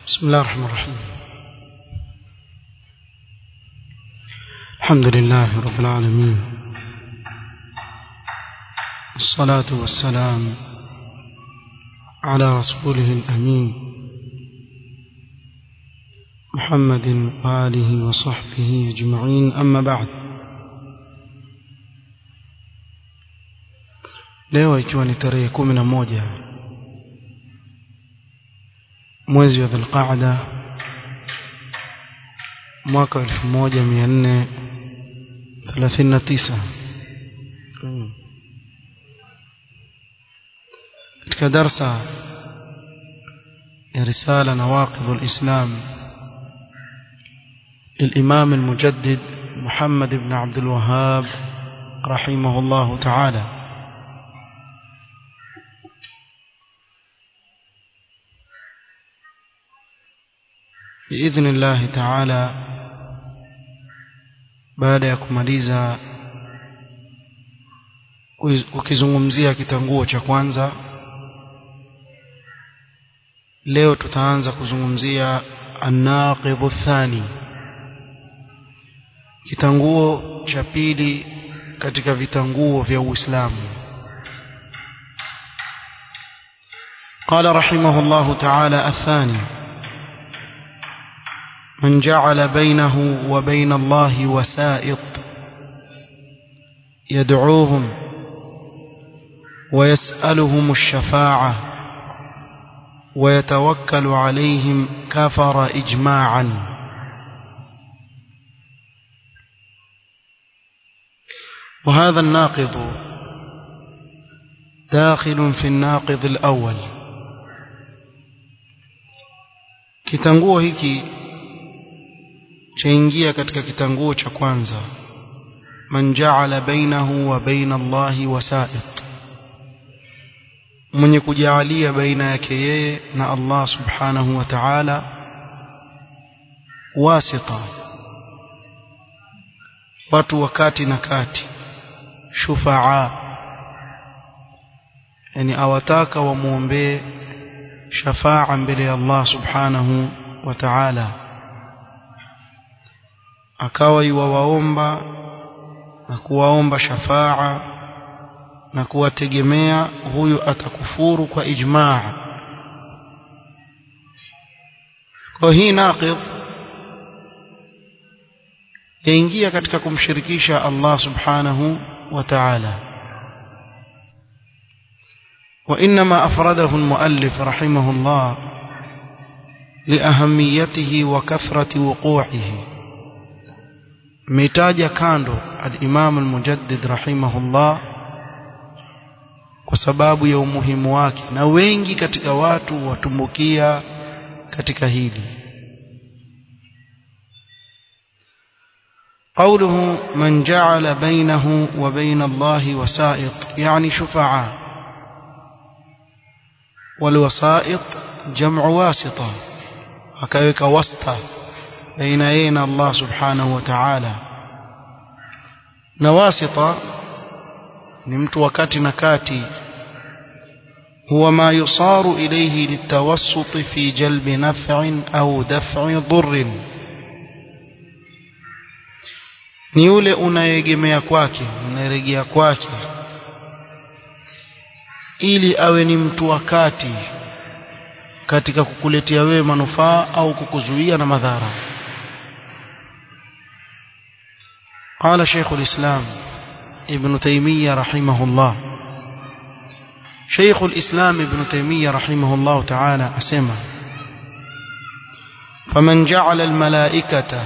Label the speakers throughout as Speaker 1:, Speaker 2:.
Speaker 1: بسم الله الرحمن الرحيم الحمد لله رب العالمين الصلاة والسلام على رسوله الأمين محمد وآله وصحبه أجمعين أما بعد leo ikiwa ni tarehe kumi na moja mwezi wa dhulqaada mwaka wa elfu moja mia nne thelathini na tisa katika darsa ya risala nawaqidhu lislam للإمام المجدد محمد بن عبد الوهاب رحمه الله تعالى بإذن الله تعالى baada ya kumaliza ukizungumzia kitanguo cha kwanza leo tutaanza kuzungumzia annaqidhu thani kitanguo cha pili katika vitanguo vya Uislamu قال رحمه الله تعالى الثاني من جعل بينه وبين الله وسائط يدعوهم ويسألهم الشفاعة ويتوكل عليهم كفر إجماعا وهذا الناقض داخل في الناقض الأول kitanguo hiki chaingia katika kitanguo cha kwanza man ja'ala bainahu wa baina Allahi wasa'it mwenye kujaalia baina yake yeye na Allah subhanahu wa ta'ala wasita watu wakati na kati shufaa yani awataka wamuombee shafaa mbele ya Allah subhanahu wa ta'ala akawa iwawaomba na kuwaomba shafaa na kuwategemea huyu atakufuru kwa ijmaa kwa hii naqid yaingia katika kumshirikisha Allah subhanahu wa ta'ala وإنما أفرده المؤلف رحمه الله لأهميته وكثرة وقوعه ميتاج كاندو الإمام المجدد رحمه الله kwa sababu ya umuhimu wake na wengi katika watu watumbukia katika hili قوله من جعل بينه وبين الله وسائط يعني شفعاء والوسائط جمع واسطة akaweka wasta baina yeye na Allah subhanahu wa ta'ala na wasita ni mtu wakati na kati huwa ma yusaru ilayhi litawassut fi jalbi naf'in au daf'i dhurrin ni yule unayegemea kwake unayeregea kwake ili awe ni mtu wakati katika kukuletea wewe manufaa au kukuzuia na madhara قال شيخ الإسلام ابن تيمية رحمه الله شيخ الإسلام ابن تيمية رحمه الله تعالى أسمى فمن جعل الملائكة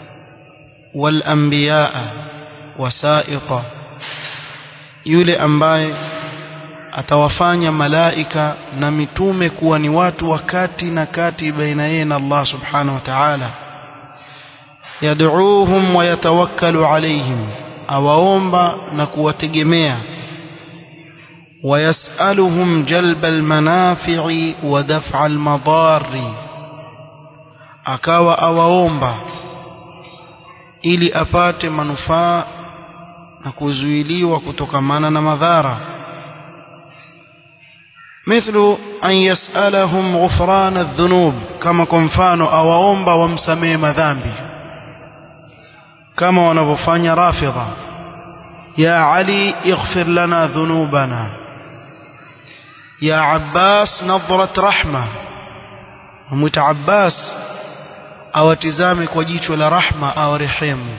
Speaker 1: والأنبياء وسائط يولي أنباي atawafanya malaika na mitume kuwa ni watu wakati na kati baina yeye na Allah subhanahu wa ta'ala yad'uuhum wa yatawakkalu alayhim awaomba na kuwategemea ويسألهم جلب المنافع ودفع المضار akawa awaomba ili apate manufaa na kuzuiliwa kutokamana na madhara مثل أن يسألهم غفران الذنوب كما كنفانو أواomba wamsamee madhambi kama wanavyofanya rafidha ya ali ighfir lana dhunubana ya abbas nadhrat rahma mwita abbas awatizame kwa jicho la rahma awarehemu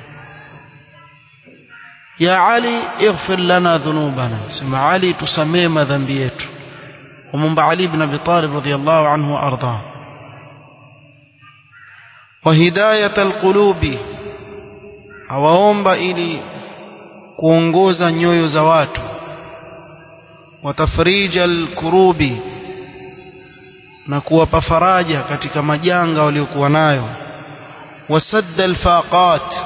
Speaker 1: ya ali ighfir lana dhunubana sema ali tusamee madhambi yetu ومنبع علي بن أبي طالب رضي الله عنه وأرضاه وهداية القلوب awaomba ili kuongoza nyoyo za watu watafrija alkurubi na kuwapa faraja katika majanga waliokuwa nayo wasadda alfaqat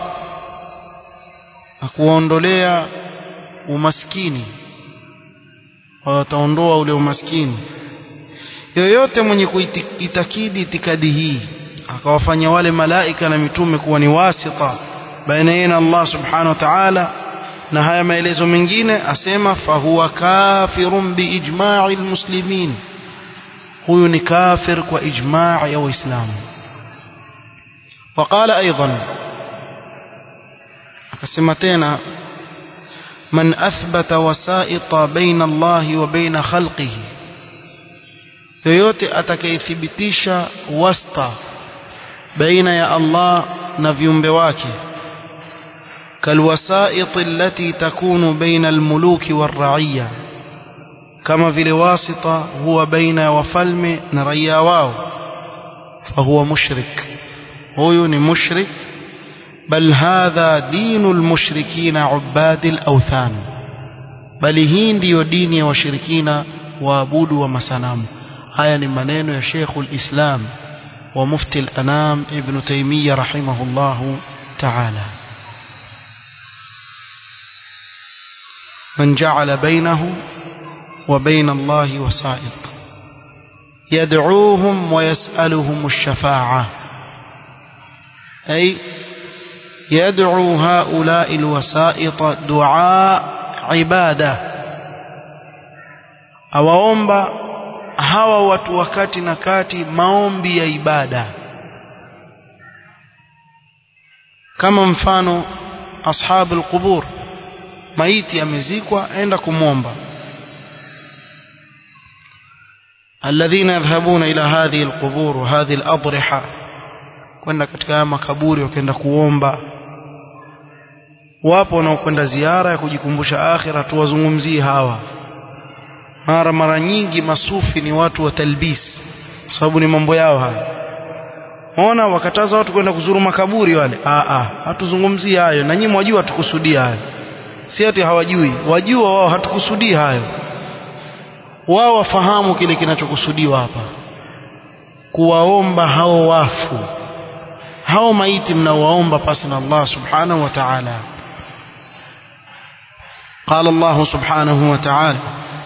Speaker 1: na kuwaondolea umaskini wataondoa ule umaskini yoyote mwenye kuitakidi itikadi hii akawafanya wale malaika na mitume kuwa ni wasita baina yeye na Allah subhanahu wa ta'ala na haya maelezo mengine asema fahuwa kafirun biijma'i almuslimin huyu ni kafir kwa ijma' ya waislamu وقال ايضا akasema tena من أثبت وسائط بين الله وبين خلقه yoyote atakayethibitisha wasta baina ya Allah na viumbe wake kalwasait allati takunu baina almuluki waraiya kama vile wasita huwa baina ya wafalme na raia wao fahuwa mushrik huyu ni mushrik بل هذا دين المشركين عباد الأوثان بل hii ndiyo dini ya washirikina waabudu wa masanamu haya ni maneno ya Sheikhul Islam wa Mufti al-Anam Ibn Taymiyyah rahimahullah ta'ala من جعل بينه وبين الله وسائط يدعوهم ويسألهم الشفاعة أي يدعو هؤلاء الوسائط دعاء عبادة awaomba hawa watu wakati na kati maombi ya ibada kama mfano ashabu alqubur maiti amezikwa aenda kumwomba alladhina yadhhabuna ila hadhihi alqubur wa hadhihi aladriha kwenda katika makaburi wakaenda kuomba wapo wanaokwenda ziara ya kujikumbusha akhira tuwazungumzie hawa mara mara nyingi masufi ni watu wa talbis sababu ni mambo yao haya ona wakataza watu kwenda kuzuru makaburi wale a a hatuzungumzii hayo na nyinyi mwajua hatukusudia hayo si ati hawajui wajua wao hatukusudii hayo wao wafahamu kile kinachokusudiwa hapa kuwaomba hao wafu hao maiti mnawaomba pasi na Allah subhanahu wa ta'ala قال الله سبحانه وتعالى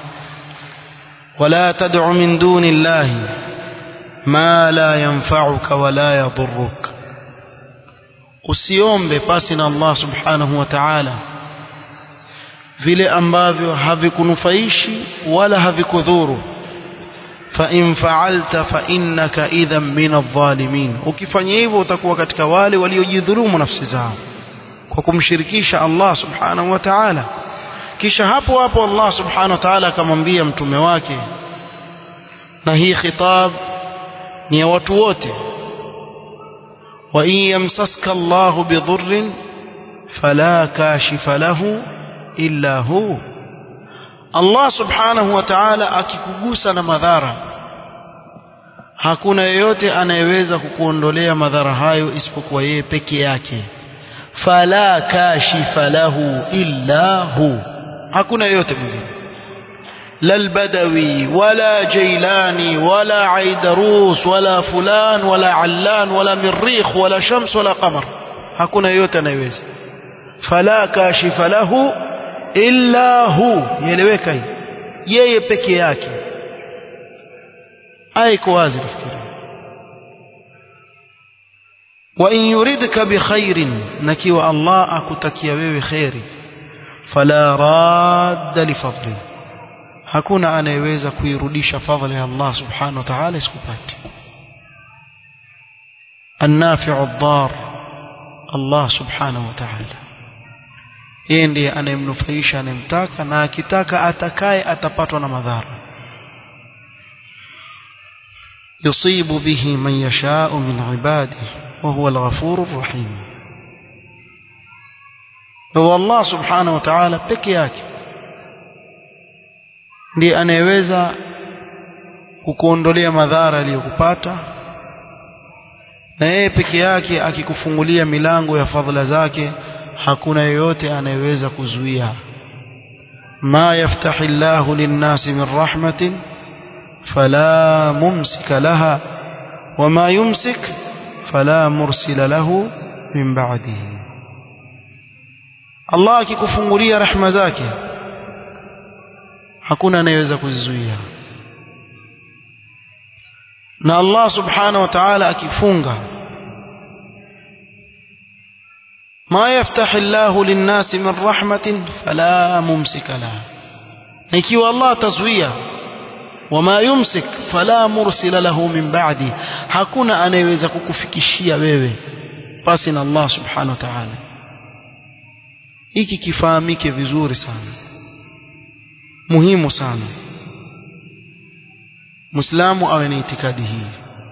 Speaker 1: ولا تدع من دون الله ما لا ينفعك ولا يضرك usiombe pasi na Allah subhanahu wa ta'ala vile ambavyo havikunufaishi wala havikudhuru fa in fa'alta fa innaka idhan min adh-dhalimin ukifanya hivyo utakuwa katika wale waliojidhulumu nafsi zao kwa kumshirikisha Allah subhanahu wa ta'ala kisha hapo hapo Allah subhanahu wa ta'ala akamwambia mtume wake na hii khitab ni ya watu wote wa in yamsaska Allah bidhurrin fala kashifa lahu illa hu Allah subhanahu wa ta'ala akikugusa na madhara hakuna yeyote anayeweza kukuondolea madhara hayo isipokuwa yeye peke yake fala kashifa lahu illa hu hakuna yeyote mwingine la albadawi wala jailani wala aidarus wala fulan wala allan wala mirrikh wala shams wala qamar hakuna yeyote anayeweza fala kashifa lahu illa hu ieleweka hii yeye peke yake aya iko wazi nafikiri wa in yuridka bikhairin nakiwa Allah akutakia wewe khairi fala radda lifadli hakuna anayeweza kuirudisha fadhila ya Allah subhanahu wa ta'ala isikupate النافع الضار الله سبحانه وتعالى yeye ndiye anayemnufaisha anayemtaka na akitaka atakaye atapatwa na madhara yusibu bihi man yashau min ibadihi wa huwa al-ghafurur rahim wa Allah subhanahu wa ta'ala peke yake ndiye anayeweza kukuondolea madhara aliyokupata na yeye peke yake akikufungulia milango ya fadhila zake hakuna yeyote anayeweza kuzuia ma yaftahi Allahu lin-nasi min rahmatin fala mumsika laha wama yumsik fala mursila lahu min ba'dihi Allah akikufungulia rahma zake hakuna anayeweza kuzizuia na Allah subhanahu wa ta'ala akifunga ما يفتح الله للناس من رحمة فلا ممسك لها ikiwa Allah tazuia wama yumsik fala mursila lahu min ba'di hakuna anayeweza kukufikishia wewe pasi na Allah subhanahu wa ta'ala hiki kifahamike vizuri sana muhimu sana muislamu awe na itikadi hii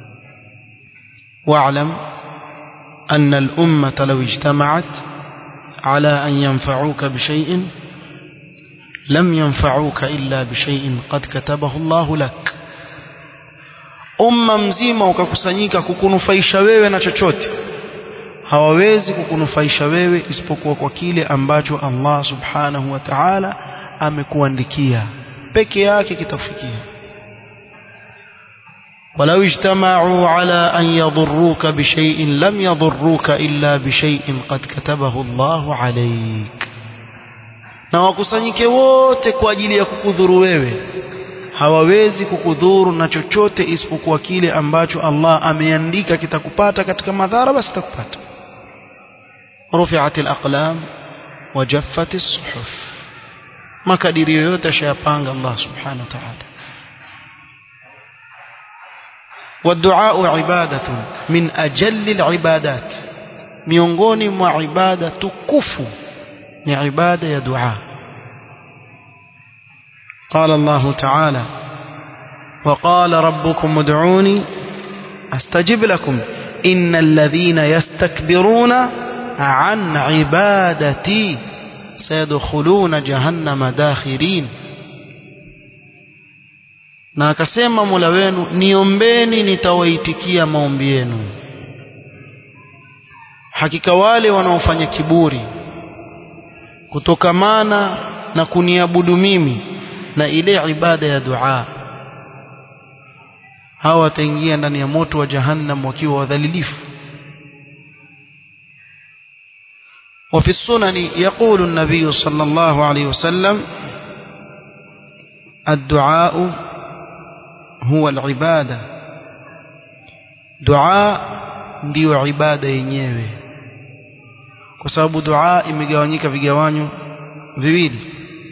Speaker 1: wa'lam أن الأمة لو اجتمعت على أن ينفعوك بشيء لم ينفعوك إلا بشيء قد كتبه الله لك umma mzima ukakusanyika kukunufaisha wewe na chochote hawawezi kukunufaisha wewe isipokuwa kwa kile ambacho Allah subhanahu wa ta'ala amekuandikia peke yake kitafikia ولو اجتمعوا على أن يضروك بشيء لم يضروك إلا بشيء قد كتبه الله عليك na wakusanyike wote kwa ajili ya kukudhuru wewe hawawezi kukudhuru na chochote isipokuwa kile ambacho Allah ameandika kitakupata katika madhara basi kitakupata rufi'at al-aqlam wa jaffat as-suhuf makadirio yote ashayapanga Allah subhanahu wa ta'ala والدعاء عبادة من أجل العبادات miongoni mwa ibada tukufu ni ibada ya dua قال الله تعالى وقال ربكم ادعوني استجب لكم ان الذين يستكبرون عن عبادتي سيدخلون جهنم داخرين na akasema Mola wenu niombeni nitawaitikia maombi yenu hakika wale wanaofanya kiburi kutokamana na kuniabudu mimi na ile ibada ya dua hawa wataingia ndani ya moto wa jahannam wakiwa wadhalilifu وفي السنن يقول النبي صلى الله عليه وسلم الدعاء هو العبادة دعاء ndio ibada yenyewe kwa sababu dua imegawanyika vigawanyo viwili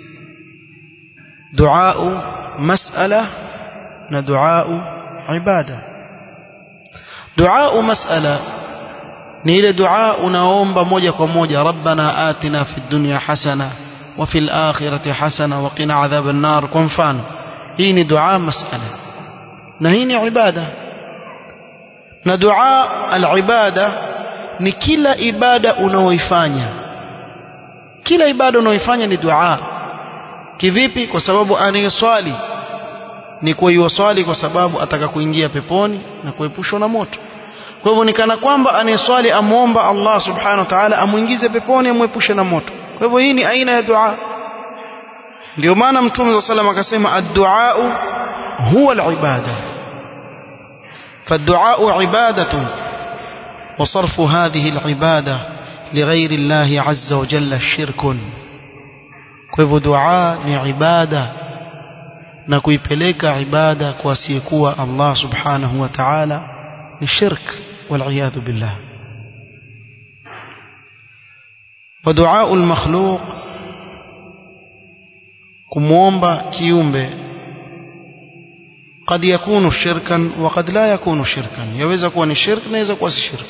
Speaker 1: duau mas'ala na duau ibada duau mas'ala ni ile dua unaomba moja kwa moja rabbana atina fid dunya hasana wa fil akhirati hasana wa qina adhaban nar kwa mfano hii ni dua mas'ala na hii ni ibada na dua al-ibada ni kila ibada unaoifanya kila ibada unaoifanya ni dua kivipi kwa sababu anayeswali ni kwa yuwaswali kwa sababu ataka kuingia peponi na kuepushwa na moto kwa hivyo ni kana kwamba anayeswali amuomba Allah subhanahu wa ta'ala amuingize peponi amuepushe na moto kwa hivyo hii ni aina ya dua ndio maana mtume wa sallam akasema ad-du'a huwa al-ibada فالدعاء عبادة وصرف هذه العبادة لغير الله عز وجل شرك كيف دعاء عبادة na kuipeleka ibada kwa asiyekuwa Allah subhanahu wa ta'ala ni shirk والعياذ بالله ودعاء المخلوق kumwomba kiumbe قد يكون شركا وقد لا يكون شركا يوeza kuwa ni shirk na yaweza kuwa si shirk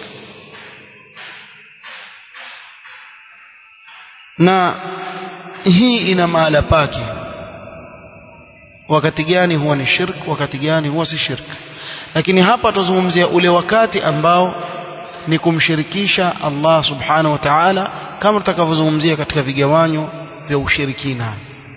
Speaker 1: na hii ina mahala pake wakati gani huwa ni shirk wakati gani huwa si shirk lakini hapa tuzungumzia ule wakati ambao ni kumshirikisha Allah subhanahu wa ta'ala kama tutakavyozungumzia katika vigawanyo vya ushirikina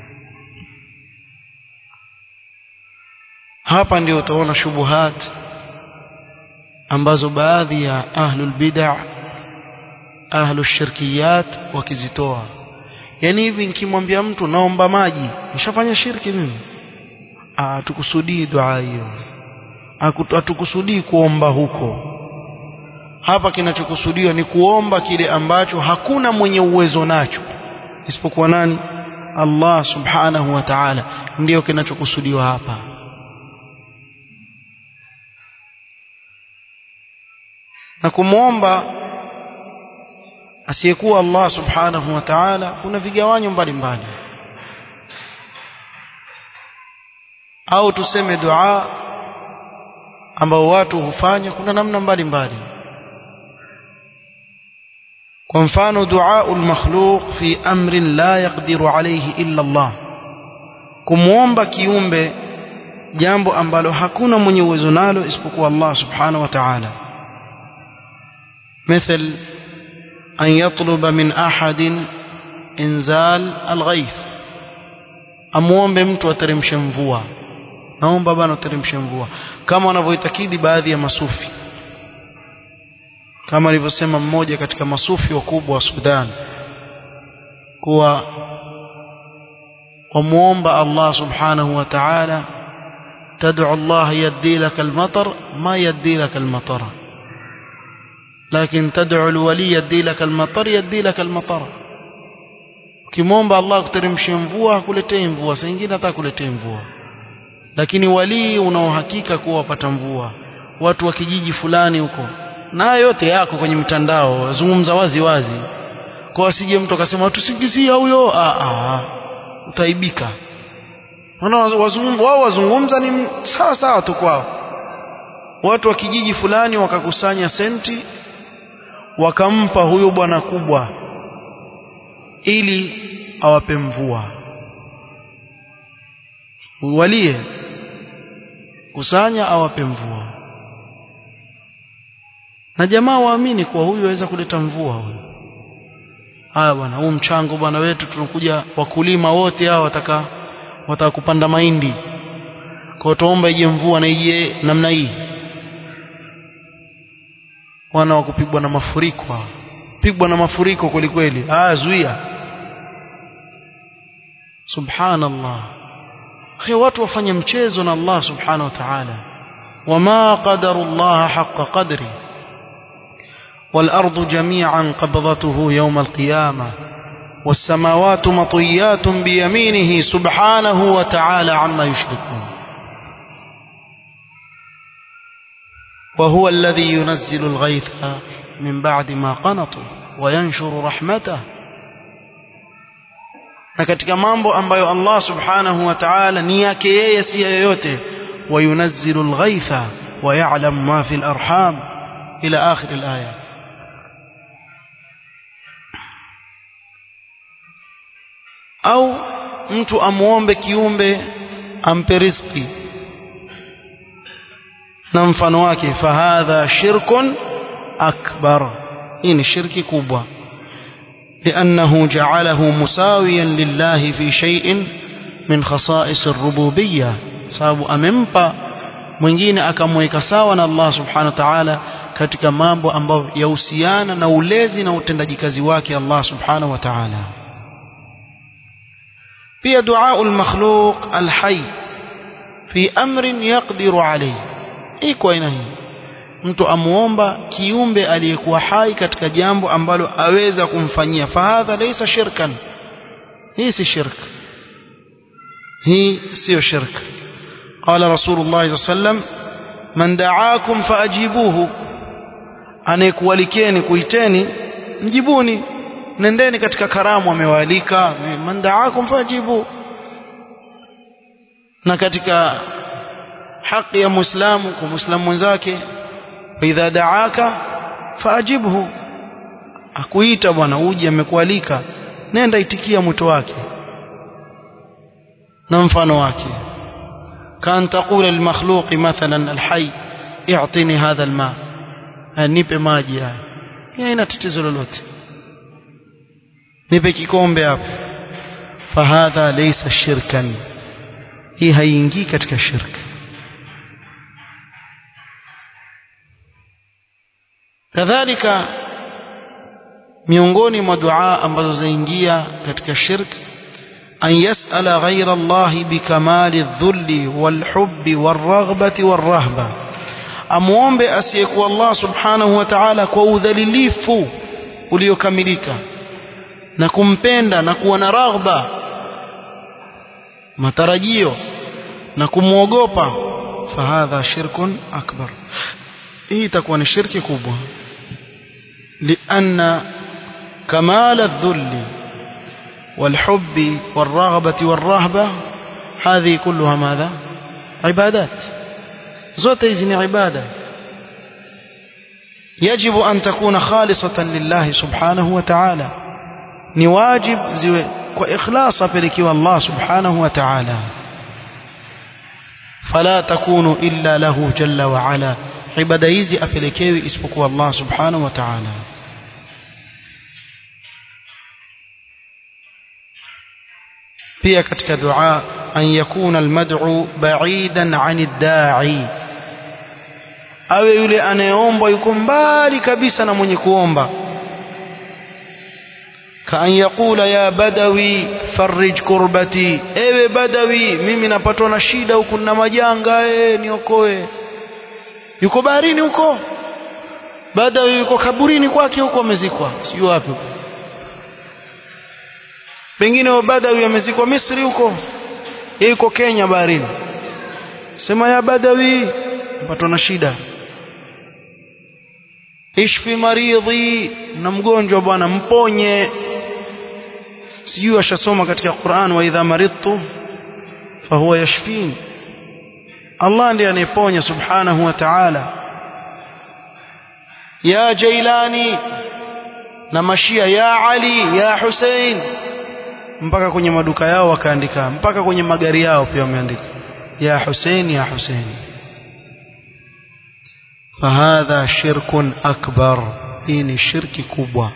Speaker 1: hapa ndio utaona shubuhat ambazo baadhi ya ahlul bid'ah ahlul shirkiyat wakizitoa yani hivi nikimwambia mtu naomba maji nishafanya shirki mimi ah tukusudii dua hiyo hatukusudii kuomba huko hapa kinachokusudiwa ni kuomba kile ambacho hakuna mwenye uwezo nacho isipokuwa nani Allah subhanahu wa ta'ala ndiyo kinachokusudiwa hapa na kumwomba asiyekuwa Allah subhanahu wa ta'ala kuna vigawanyo mbalimbali au tuseme dua ambao watu hufanya kuna namna mbalimbali kwa mfano dua al-makhluq fi amrin la yaqdiru alayhi illa Allah kumwomba kiumbe jambo ambalo hakuna mwenye uwezo nalo isipokuwa Allah subhanahu wa ta'ala مثل أن يطلب من أحد إنزال الغيث amuombe mtu ateremshe mvua naomba bana uteremshe mvua kama wanavyoitakidi baadhi ya masufi kama alivyosema mmoja katika masufi wakubwa wa Sudan kuwa wamuomba Allah subhanahu wa ta'ala tad'u Allah yaddi laka al-matar ma yaddi laka al-matara لكن تدعو الولي يدي لك المطر يدي لك المطر ukimwomba Allah kuteremshia mvua akuletee mvua saa nyingine hata akuletee mvua lakini walii unaohakika kuwa wapata mvua watu wa kijiji fulani huko na yote yako kwenye mitandao wazungumza wazi wazi kwa asije mtu akasema tusingizia huyo a a utaibika wana wazungumza wao wazungumza ni sawa sawa tu kwao watu wa kijiji fulani wakakusanya senti wakampa huyo bwana kubwa ili awape mvua walie kusanya awape mvua na jamaa waamini kuwa huyu aweza kuleta mvua huyu haya bwana huu mchango bwana wetu tunakuja wakulima wote hao wataka wataka kupanda mahindi kwa tuomba ije mvua na ije namna hii wana wa kupigwa na mafuriko pigwa na mafuriko kweli kweli ah zuia subhanallah khi watu wafanye mchezo na Allah subhanahu wa ta'ala wama qadaru Allah haqqa qadri والأرض جميعا قبضته يوم القيامة والسماوات مطيات بيمينه سبحانه وتعالى عما يشركون وهو الذي ينزل الغيث من بعد ما قنطوا وينشر رحمته na katika mambo ambayo Allah subhanahu wa ta'ala ni yake yeye si yoyote wayunazzilu alghaitha wa ya'lam ma fi alarham ila akhir alaya au mtu amuombe kiumbe ampe riziki na mfano wake fahadha shirkun akbar hii ni shirki kubwa لأنه جعله مساويا لله في شيء من خصائص الربوبية sababu amempa mwingine akamweka sawa na Allah subhanahu wa ta'ala katika mambo ambayo yahusiana na ulezi na utendaji kazi wake Allah subhanahu wa ta'ala pia dua al-makhluq al-hayy fi amrin yaqdiru alayhi iko aina hii mtu amuomba kiumbe aliyekuwa hai katika jambo ambalo aweza kumfanyia fahadha laysa shirkan hii si shirk hii sio shirk قال رسول الله صلى الله عليه وسلم من دعاكم فاجيبوه anayekualikeni kuiteni mjibuni nendeni katika karamu amewaalika man da'akum fajibu na katika haki ya muislamu kwa muislamu mwenzake idha daaka faajibhu akuita bwana uje amekualika nenda itikia mwito wake na mfano wake kan taqula lilmakhluqi mathalan alhayy i'tini hadha alma nipe maji haya haina tatizo lolote nipe kikombe hapo fahadha laysa shirkan hii haiingii katika shirka kadhalika miongoni mwa dua ambazo zaingia katika shirk an yasala ghaira Allah bikamali dhulli walhubbi warraghbati warrahba amuombe asiyekuwa Allah subhanahu wa ta'ala kwa udhalilifu uliokamilika na kumpenda na kuwa na raghba matarajio na kumwogopa fahadha shirkun akbar hii itakuwa ni shirki kubwa لأن كمال الذل والحب والرغبة والرهبة هذه كلها ماذا عبادات زوت إذن عبادة يجب أن تكون خالصة لله سبحانه وتعالى نواجب وإخلاص بلك والله سبحانه وتعالى فلا تكون إلا له جل وعلا ibada hizi apelekewi isipokuwa Allah subhanahu wa ta'ala pia katika dua an yakuna almad'u ba'idan 'ani ad-da'i awe yule anayeomba yuko mbali kabisa na mwenye kuomba kaan yaqula ya badawi farij kurbati ewe badawi mimi napatwa na shida huku na majanga eh niokoe yuko baharini huko baada yuko kaburini kwake huko amezikwa sijui wapi huko pengine badawi amezikwa Misri huko yuko Kenya baharini sema ya badawi mpatwa na shida ishfi maridhi na mgonjwa bwana mponye sijui ashasoma katika Qur'an wa idha maridtu fahuwa yashfini Allah ndiye anayeponya subhanahu wa ta'ala ya Jailani na mashia ya Ali ya Hussein mpaka kwenye maduka yao wakaandika mpaka kwenye magari yao pia wameandika ya Hussein ya Hussein fahadha shirkun akbar hii ni shirki kubwa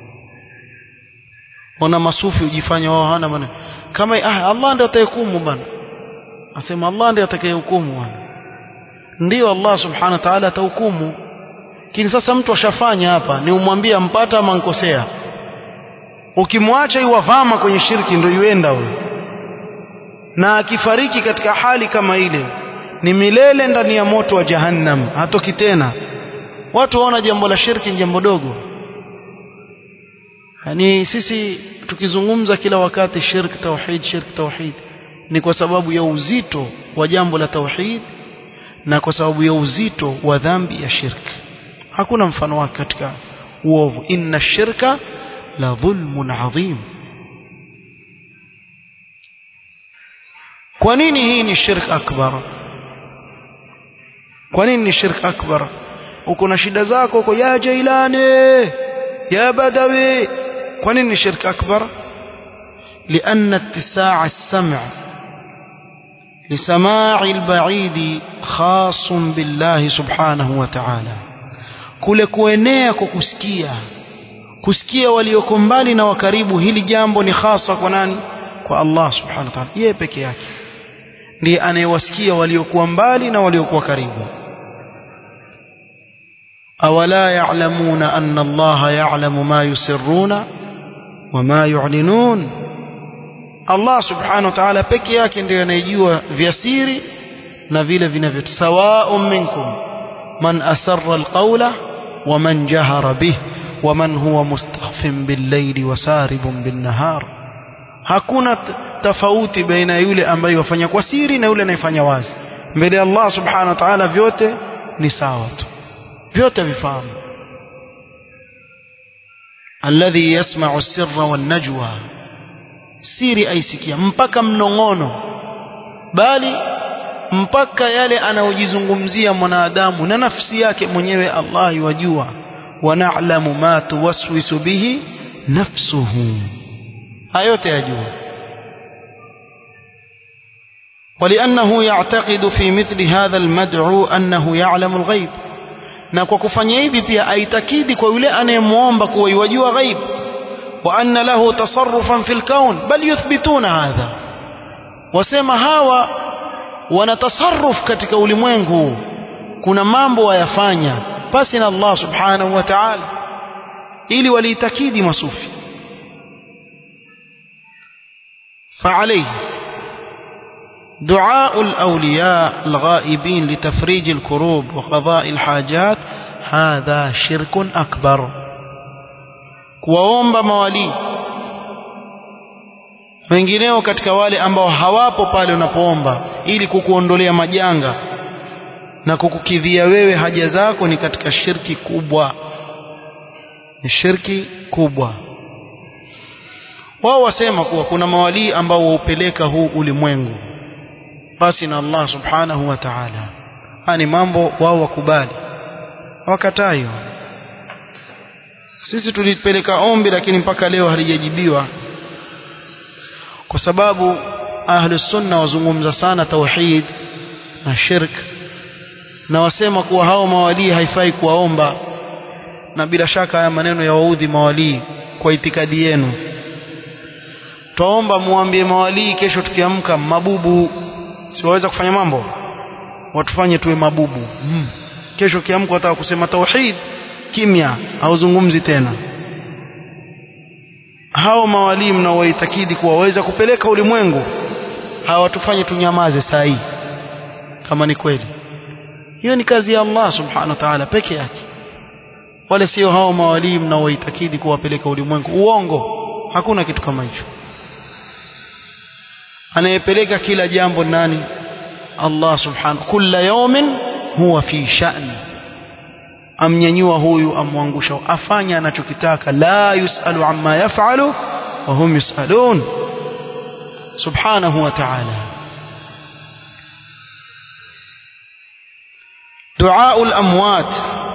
Speaker 1: wana masufi ujifanya wao hana maana kama ah, Allah ndiye atayehukumu bana asema Allah ndiye atakayehukumu bwana ndio Allah subhanahu wa ta'ala atahukumu lakini sasa mtu ashafanya hapa ni umwambie ampata ama nkosea ukimwacha iwavama kwenye shirki ndio yuenda huyo na akifariki katika hali kama ile ni milele ndani ya moto wa jahannam hatoki tena watu waona jambo la shirki ni jambo dogo yani sisi tukizungumza kila wakati shirk tauhid shirk tauhid ni kwa sababu ya uzito wa jambo la tauhid na kwa sababu ya uzito wa dhambi ya shirk hakuna mfano wake katika uovu inna shirka la dhulmun adhim kwa nini hii ni shirk akbar kwa nini ni shirk akbar uko na shida zako uko ya jailani ya badawi kwa nini ni shirk akbar لأن اتساع السمع لسماع البعيد خاص بالله سبحانه وتعالى kule kuenea kwa kusikia kusikia walioko mbali na wakaribu hili jambo ni hasa kwa nani kwa Allah subhanahu wa ta'ala yeye peke yake ndiye anayewasikia waliokuwa mbali na waliokuwa karibu awala ya'lamuna anna Allah ya'lamu ma yusirruna wama yu'linun Allah subhanahu wa ta'ala peke yake ndiye anayejua vya siri na vile vinavyo sawa'un minkum man asarra alqawla wa man jahara bih wa man huwa mustakhfin bil-layli wa saribun bin-nahar hakuna tofauti baina yule ambaye wafanya kwa siri na yule anayefanya wazi mbele ya Allah subhanahu wa ta'ala vyote ni sawa tu vyote vifahamu alladhi yasma'u sirra wan najwa siri aisikia mpaka mnongono bali mpaka yale anayojizungumzia mwanadamu na nafsi yake mwenyewe Allah yajua wa na'lamu ma tuwaswisu bihi nafsuhu hayote yajua ولأنه يعتقد في مثل هذا المدعو أنه يعلم الغيب na kwa kufanya hivi pia aitakidi kwa yule anayemwomba kuwa yajua ghaib wa anna lahu tasarrufan fil kaun bal yuthbituna hadha wasema hawa wana tasarruf katika ulimwengu kuna mambo wayafanya pasi na Allah subhanahu wa ta'ala ili waliitakidi masufi فعليه دعاء الأولياء الغائبين لتفريج الكروب وقضاء الحاجات هذا شرك أكبر kuwaomba mawalii wengineo katika wale ambao hawapo pale unapoomba ili kukuondolea majanga na kukukidhia wewe haja zako ni katika shirki kubwa ni shirki kubwa wao wasema kuwa kuna mawalii ambao waupeleka huu ulimwengu basi na Allah subhanahu wa ta'ala hani mambo wao wakubali wakatayo sisi tulipeleka ombi lakini mpaka leo halijajibiwa kwa sababu ahlus sunna wazungumza sana tauhid na shirk na wasema kuwa hao mawalii haifai kuwaomba na bila shaka haya maneno ya waudhi mawalii kwa itikadi yenu twaomba muambie mawalii kesho tukiamka mabubu siwaweza kufanya mambo watufanye tuwe mabubu hmm. kesho kiamka wataka kusema tauhid kimya hauzungumzi tena hao mawalii mnaowaitakidi kuwa waweza kupeleka ulimwengu hawatufanye tunyamaze saa hii kama ni kweli hiyo ni kazi ya Allah subhanahu wa ta'ala peke yake wale sio hao mawalii mnaowaitakidi kuwapeleka ulimwengu uongo hakuna kitu kama hicho anayepeleka kila jambo nani Allah subhanahu kulla yawmin huwa fi sha'ni amnyanyua huyu amwangusha afanya anachokitaka la yusalu amma yaf'alu wa hum yusalun subhanahu wa ta'ala دعاء الأموات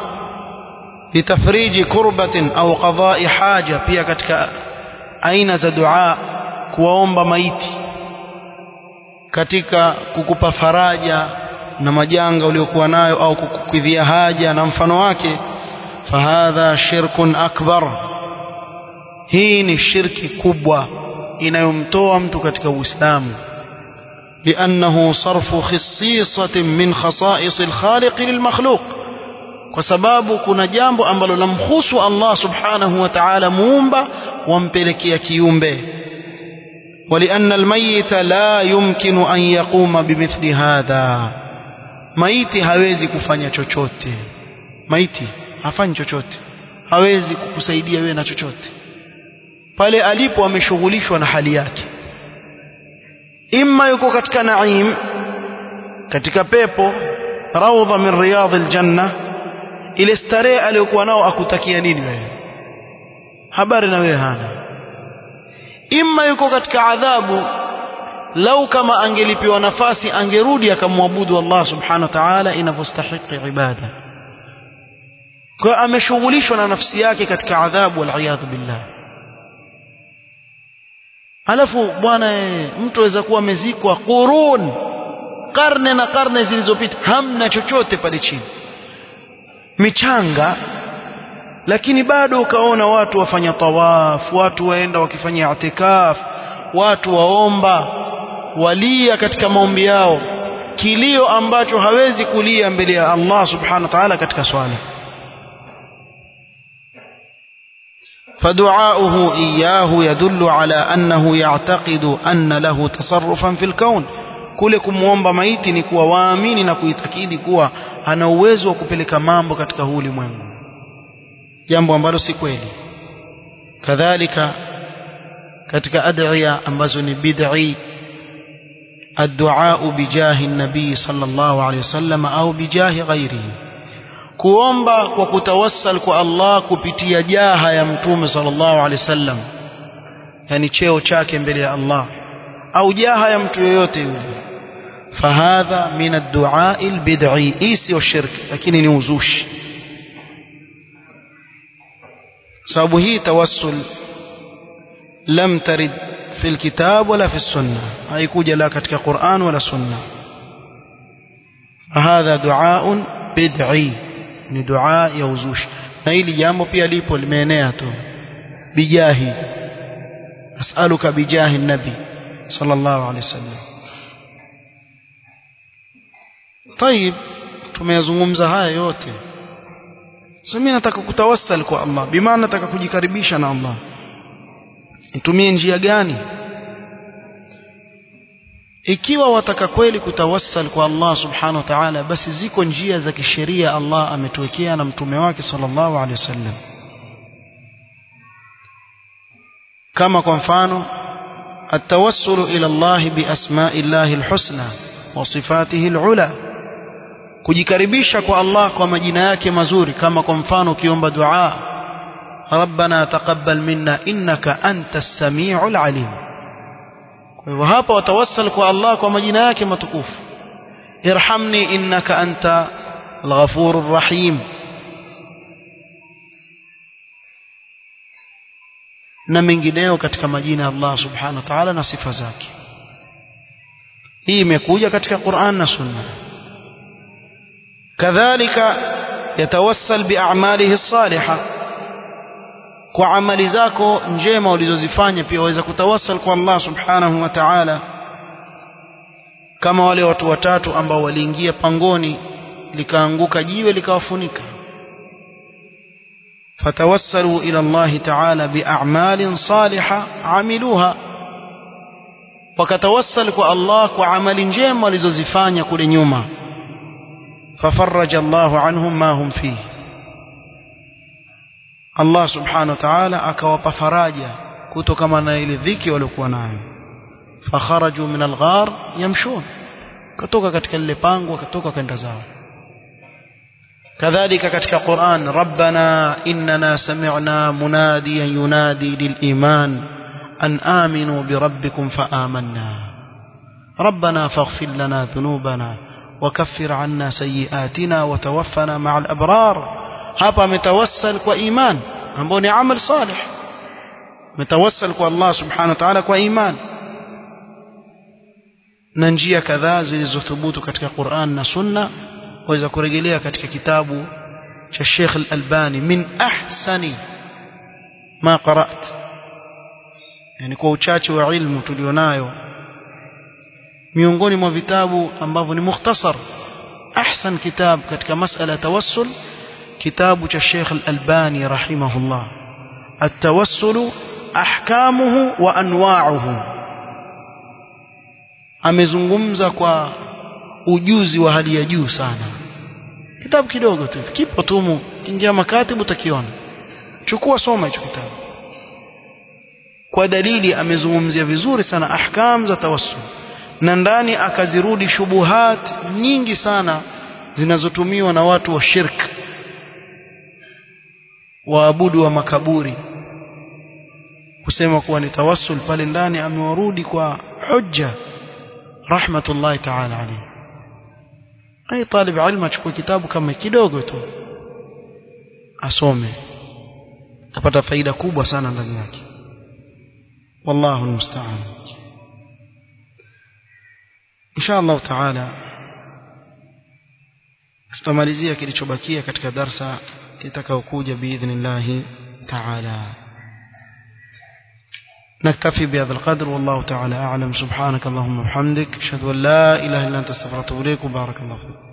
Speaker 1: لتفريج كربة أو قضاء حاجة pia katika aina za dua kuwaomba maiti katika kukupa faraja na majanga uliokuwa nayo au kukukidhia haja na mfano wake fahadha shirkun akbar hii ni shirki kubwa inayomtoa mtu katika uislamu لأنه صرف خصيصة من خصائص الخالق للمخلوق kwa sababu kuna jambo ambalo lamhusu Allah subhanahu wa ta'ala muumba wampelekea kiumbe ولأن الميت لا يمكن أن يقوم بمثل هذا maiti hawezi kufanya chochote maiti hafanyi chochote hawezi kukusaidia wewe na chochote pale alipo ameshughulishwa na hali yake imma yuko katika naim katika pepo raudha min riyadh aljanna ile starehe aliyokuwa nao akutakia nini wewe habari na wewe hana imma yuko katika adhabu lau kama angelipiwa nafasi angerudi akamwabudu Allah subhanahu wa ta'ala inavyostahiki ibada kwa ameshughulishwa na nafsi yake katika adhabu wal billah alafu bwana mtu aweza kuwa amezikwa qurun karne na karne zilizopita hamna chochote pale chini michanga lakini bado ukaona watu wafanya tawaf watu waenda wakifanya itikaf watu waomba walia katika maombi yao kilio ambacho hawezi kulia mbele ya Allah subhanahu wa ta'ala katika swala فدعاؤه إياه يدل على أنه يعتقد أن له تصرفا في الكون kule kumwomba maiti ni kuwa waamini na kuitakidi kuwa ana uwezo wa kupeleka mambo katika huu ulimwengu jambo ambalo si kweli kadhalika katika adhiya ambazo ni bid'i الدعاء بجاه النبي صلى الله عليه وسلم أو بجاه غيره kuomba kwa kutawassal kwa Allah kupitia jaha ya mtume sallallahu alaihi wasallam yani cheo chake mbele ya Allah au jaha ya mtu yoyote yule fahadha min ad-du'a al-bid'i isi wa shirk lakini ni uzushi sababu hii tawassul lam tarid fi al-kitab wala fi as-sunnah haikuja la katika Qur'an wala sunna fahadha du'a bid'i ni dua ya uzushi na hili jambo pia lipo limeenea tu bijahi as'aluka bijahi nabi sallallahu alaihi wasallam طيب tumeyazungumza haya yote sasa mimi nataka kutawassal kwa Allah bimaana nataka kujikaribisha na Allah nitumie njia gani ikiwa wataka kweli kutawassal kwa Allah subhanahu wa ta'ala basi ziko njia za kisheria Allah ametuwekea na mtume wake sallallahu alaihi wasallam kama kwa mfano التوسل إلى الله بأسماء الله الحسنى وصفاته العلى kujikaribisha kwa Allah kwa majina yake mazuri kama kwa mfano ukiomba dua ربنا تقبل منا إنك أنت السميع العليم kwa hivyo hapa watawassal kwa Allah kwa majina yake matukufu irhamni innaka anta al-ghafurur rahim na mengineo katika majina ya Allah subhanahu wa ta'ala na sifa zake hii imekuja katika Qur'an na Sunna kadhalika yatawassal bi'amalihi as-salihah kwa amali zako njema ulizozifanya pia waweza kutawassal kwa Allah subhanahu wa ta'ala kama wale watu watatu ambao waliingia pangoni likaanguka jiwe likawafunika فتوسلوا إلى الله تعالى بأعمال صالحة عملوها وكتوسل الله وعمل جيم ولزوزفان كل نيوما ففرج الله عنهم ما هم فيه Allah subhanahu wa ta'ala akawapa faraja kutokana na ile dhiki waliokuwa nayo fakharaju min alghar yamshun kutoka katika lile pango wakatoka kwenda zao kadhalika katika Qur'an rabbana innana sami'na munadiyan yunadi liliman an aminu birabbikum faamanna ربنا فاغفر لنا ذنوبنا وكفر عنا سيئاتنا وتوفنا مع الأبرار hapa ametawassal kwa iman ambao ni amal salih ametawassal kwa Allah subhanahu wa ta'ala kwa iman na njia kadhaa zilizothubutu katika Qur'an na Sunna waweza kurejelea katika kitabu cha Sheikh Al-Albani min ahsani ma qara'at yani kwa uchache wa ilmu tulionayo miongoni mwa vitabu ambavyo ni mukhtasar ahsan kitab katika masala tawassul kitabu cha Sheikh Al-Albani rahimahullah at-tawassul ahkamuhu wa anwa'uhu amezungumza kwa ujuzi wa hali ya juu sana kitabu kidogo tu kipo tumu kingia makatibu utakiona chukua soma hicho kitabu kwa dalili amezungumzia vizuri sana ahkam za tawassul na ndani akazirudi shubuhat nyingi sana zinazotumiwa na watu wa shirk waabudu wa makaburi kusema kuwa ni tawassul pale ndani amewarudi kwa hujja rahmatullahi ta'ala alayhi ai talib ilmu achukue kitabu kama kidogo tu asome atapata faida kubwa sana ndani yake wallahu almusta'an insha Allah taala tutamalizia kilichobakia katika darsa itakayokuja biidhnillah taala نكتفي بهذا القدر والله تعالى أعلم سبحانك اللهم وبحمدك أشهد أن لا إله إلا أنت استغفرك وأتوب إليك وبارك الله فيك